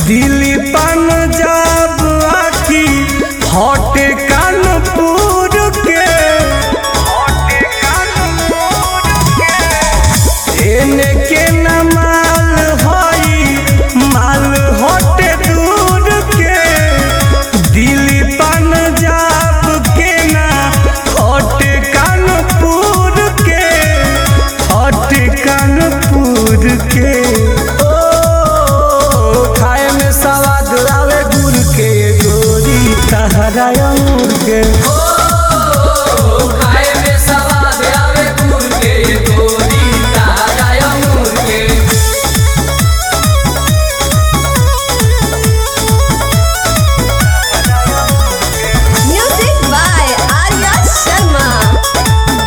दिल्ली पंजाब आकी हटे कानपुर के एने के न माल हई माल हटे दूर के दिल्ली पंजाब के ना हटे कानपुर के हटे कानपुर के ओ खाए में सवाद आवे गुड़ के गोरी तहरा अंगूर के खाए में सवाद आवे गुड़ के गोरी ताजा अंगूर के Music by Arya Sharma.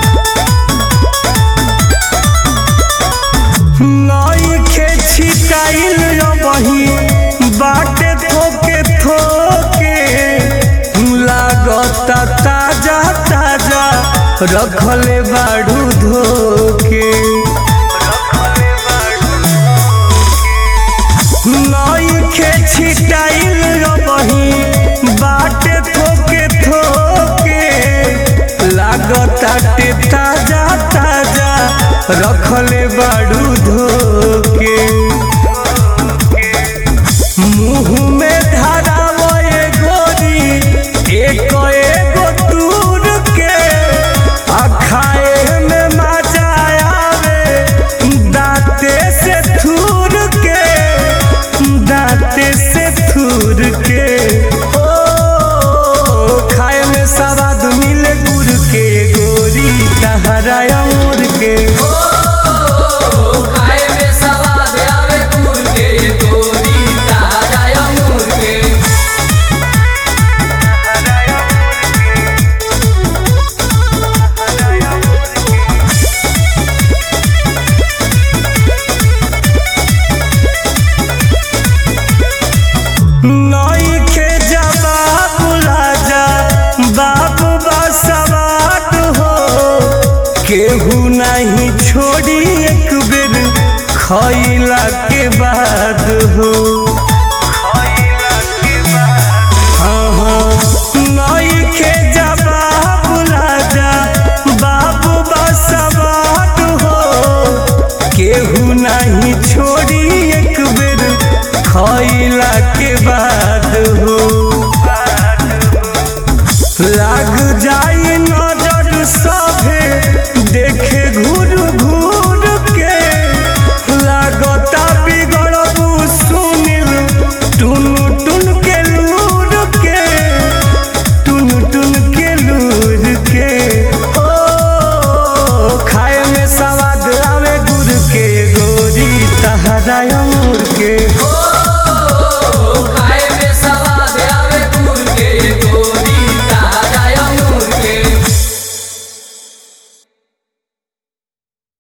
नई के छिटाइल बही बाटे थोके थोके लागता ताजा ताजा रखले बाड़ू धोके नई के छिटाइल बही बाटे थोके थोके लागता टे ताजा ताजा रखले बाड़ू धोके मुंह में धरावो ए गोरी एक एगो दूर के आ खाए में मजा आवे दांते से थूर के दांते से थूर के ओ खाए में सवाद मिले गुड़ के गोरी तहरा अंगूर के खाए में सवाद आवे गुड़ के गोरी ताजा अंगूर के नई के जवाब राजा बाबू बसवाट हो केहू नहीं छोड़ी एक बेर खैला के बाद हो